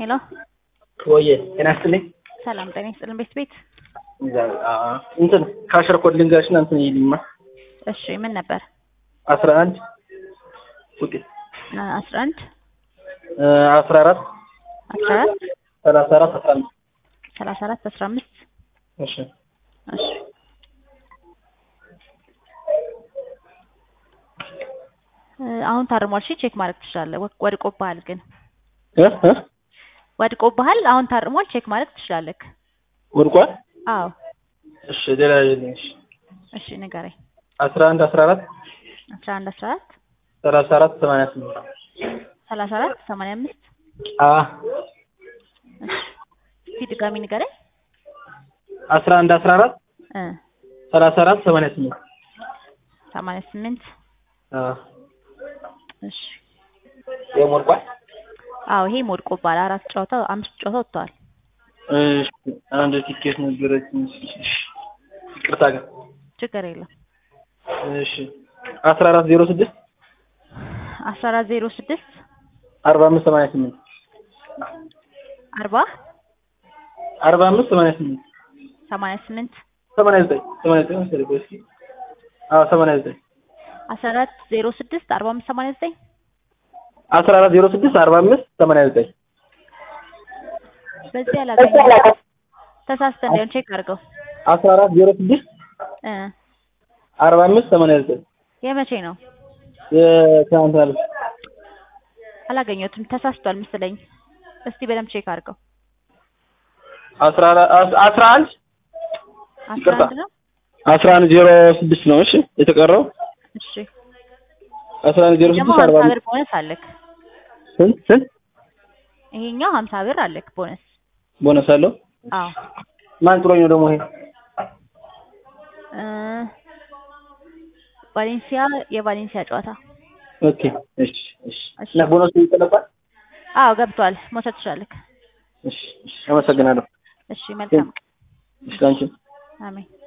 ሄሎ ወየ ጤና ይስጥልኝ። ሰላም ጤና ይስጥልን ቤት ቤት እንትን ካሸር ኮድ ልንገርሽና እንትን ይልማ እሺ ምን ነበር አስራ አንድ ውጤት አስራ አንድ አስራ አራት አስራ አራት ሰላሳ አራት አስራ አምስት ሰላሳ አራት አስራ አምስት እሺ እሺ አሁን ታርሟል። እሺ ቼክ ማድረግ ትችላለህ። ወድቆብሃል ግን እ እ ወድቆብሃል። አሁን ታርሟል። ቼክ ማድረግ ትችላለህ። ወድቋል። አዎ እሺ ሌላ ይልኝ እሺ እሺ ንገረኝ። አስራ አንድ አስራ አራት አስራ አንድ አስራ አራት ሰላሳ አራት ሰማንያ ስምንት ሰላሳ አራት ሰማንያ አምስት አ እስኪ ድጋሚ ንገረኝ። አስራ አንድ አስራ አራት እ ሰላሳ አራት ሰማንያ ስምንት ሰማንያ ስምንት አ እሺ ይሄም ወድቋል። አዎ ይሄ ወድቆብሃል። አራት ጨዋታ አምስት ጨዋታ ወጥተዋል። እሺ አንድ ቲኬት ነበረችኝ። እሺ ይቅርታ ግን ችግር የለም። እሺ አስራ አራት ዜሮ ስድስት አስራ አራት ዜሮ ስድስት አርባ አምስት ሰማንያ ስምንት አርባ አርባ አምስት ሰማንያ ስምንት ሰማንያ ስምንት ሰማንያ ዘጠኝ ሰማንያ ዘጠኝ መሰለኝ። ቆይ እስኪ አዎ ሰማንያ ዘጠኝ አስራ አራት ዜሮ ስድስት አርባ አምስት ሰማንያ ዘጠኝ አስራ አራት ዜሮ ስድስት አርባ አምስት ሰማንያ ዘጠኝ በዚህ አላገኘሁም። ተሳስተህ እንዳይሆን ቼክ አድርገው። አስራ አራት ዜሮ ስድስት እ አርባ አምስት ሰማንያ ዘጠኝ የመቼ ነው? የትናንት ማለት አላገኘሁትም። ተሳስቷል መሰለኝ። እስቲ በደንብ ቼክ አድርገው። አስራ አራት አስራ አንድ አስራ ይቅርታ። አንድ ነው። አስራ አንድ ዜሮ ስድስት ነው። እሺ የተቀረው እሺ አስራ አንድ ዜሮ ደግሞ ስድስት አርባ ሀምሳ አምስት ብር ቦነስ አለክ። ስንት ስንት ይሄኛው ሀምሳ ብር አለክ ቦነስ። ቦነስ አለው? አዎ ማን ጥሎኝ ነው ደግሞ ይሄ? እ ቫሌንሲያ የቫሌንሲያ ጨዋታ ኦኬ እሺ እሺ እና ቦነሱ ይጠለባል? አዎ ገብቷል። መውሰድ ትችላለህ። እሺ እሺ አመሰግናለሁ። እሺ መልካም እሺ አንቺ አሜን።